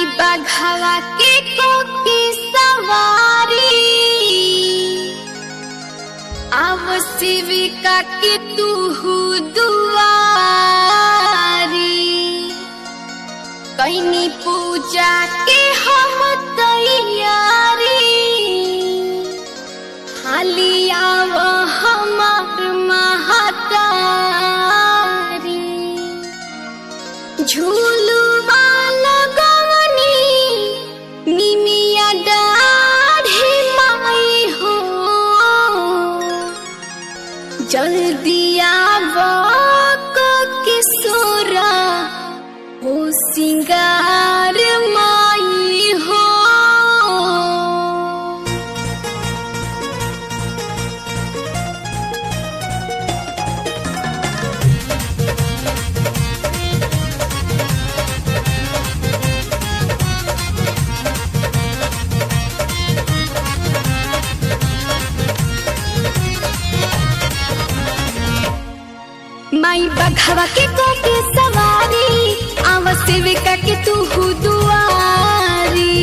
बघवा के कोकी सवारी आव शिविका के तू दुआरी कैनी पूजा के हम तैयारी हाली आव हमार महतारी झूलुआ लगवनी निमिया डाढ़ी माई हो जल्दी आव किशोरा हो सिंगार माई हो माई बघवा के कोके सवारी आव सेविका के तू दुआरी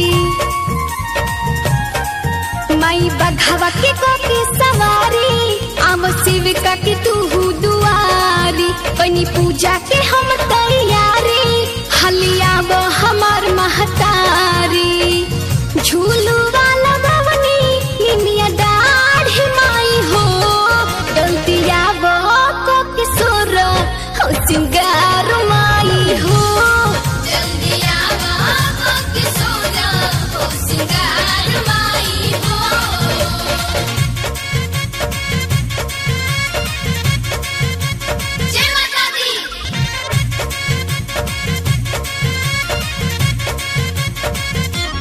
माई बघवा के कोके सवारी आव सेविका के तू दुआरी बनी पूजा के हम तैयारी हलिया वो हमार महतारी झूलू वाला बवनी निमिया दाढ़ी माई हो गलतिया वो को किशोर हो सिंगार माई हो जल्दी आवा हो किशोरा हो सिंगार माई हो जय माता दी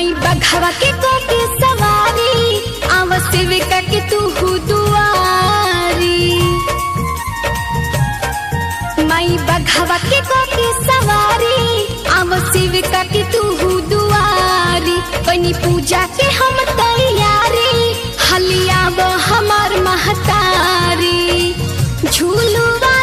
माई बघवा के कोके सवारी आव सेविका के तू दुआरी माई बघवा के कोके सवारी आव सेविका के तू दुआरी बनी पूजा के हम तैयारी हलिया वो हमार महतारी झूलुआ